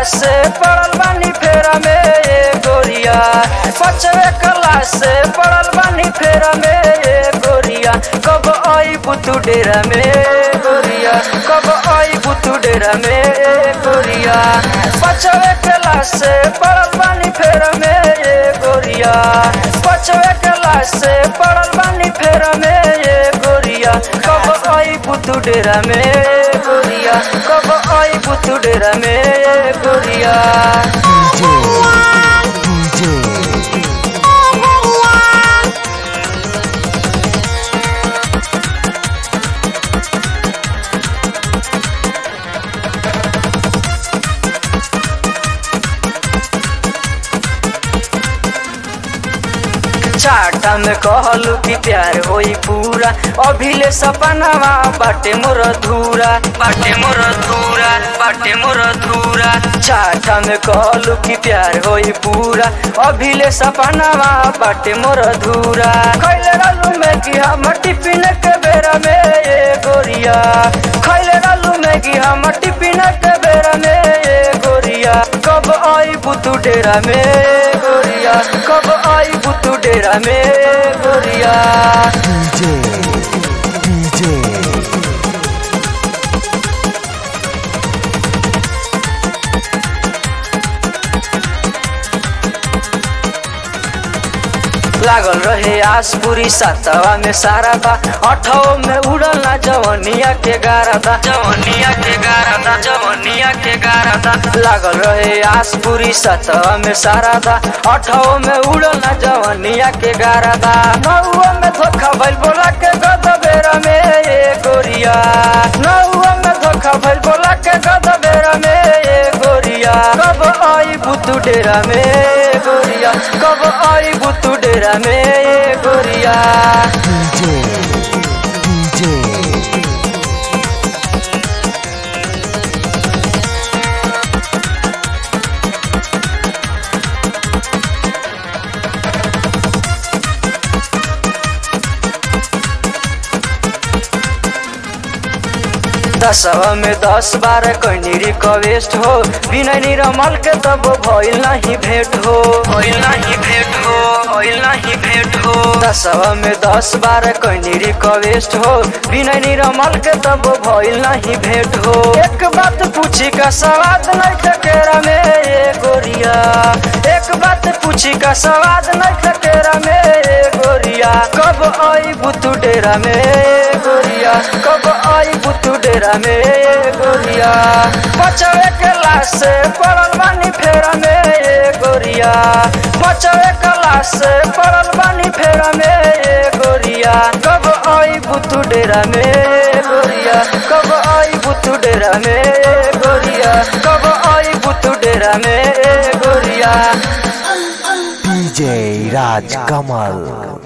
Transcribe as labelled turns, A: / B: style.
A: से पड़ल बानी फेरा में ए गोरिया पचवे क्लास से पड़ल बानी फेरा में ए गोरिया कब आई बुतू डेरा में गोरिया कब आई बुतू डेरा में ए गोरिया पचवे क्लास से पड़ल बानी फेरा में ए गोरिया पचवे क्लास से पड़ल बानी फेरा में ए गोरिया कब आई बुतू डेरा में गोरिया कब आई बुतू डेरा में गोरिया चाटा में कहलू कि प्यार होई पूरा अभिले सपनावा बाटे मोर धूरा बाटे मोर धूरा बाटे मोर धूरा चाटा में कहलू कि प्यार होई पूरा अभिले सपनावा बाटे मोर धूरा खैले रहलू में कि हम टिफिन के बेरा में ए गोरिया खैले रहलू में कि हम टिफिन के बेरा में ए गोरिया कब आई बुतू डेरा में गोरिया कब आई बुतू डेरा में गोरिया लागल रहे आस पूरी सातवा में सारा था अठवा में उड़ल ना जवनिया के गारा था जवनिया के गारा था जवनिया के गारा था लागल रहे आस पूरी सातवा में सारा था अठवा में उड़ल ना जवनिया के गारा था नौवा में धोखा भइल बोला के गद बेरा में ए गोरिया नौवा में धोखा भइल बोला के गद बेरा में ए गोरिया कब आई बुतू डेरा में गोरिया कब आई बुतू डेरा में गोरिया दसवा में दस बार कैनी रिक्वेस्ट हो बिना निरमल के तब भइल नहीं भेंट हो भइल नहीं भेंट हो भइल नहीं भेंट हो दसवा में दस बार कैनी रिक्वेस्ट हो बिना निरमल के तब भइल नहीं भेंट हो एक बात पूछी का सवाद नहीं ठकेरा में ए गोरिया एक बात पूछी का सवाद नहीं ठकेरा में ए गोरिया कब आई बुतू डेरा में गोरिया कब आई बुतू डेरा में गोरिया पचवे क्लास से पड़ल बानी फेरा में गोरिया पचवे क्लास से पड़ल बानी फेरा में गोरिया कब आई बुतू डेरा में गोरिया कब आई बुतू डेरा में गोरिया कब आई बुतू डेरा में गोरिया
B: DJ Raj Kamal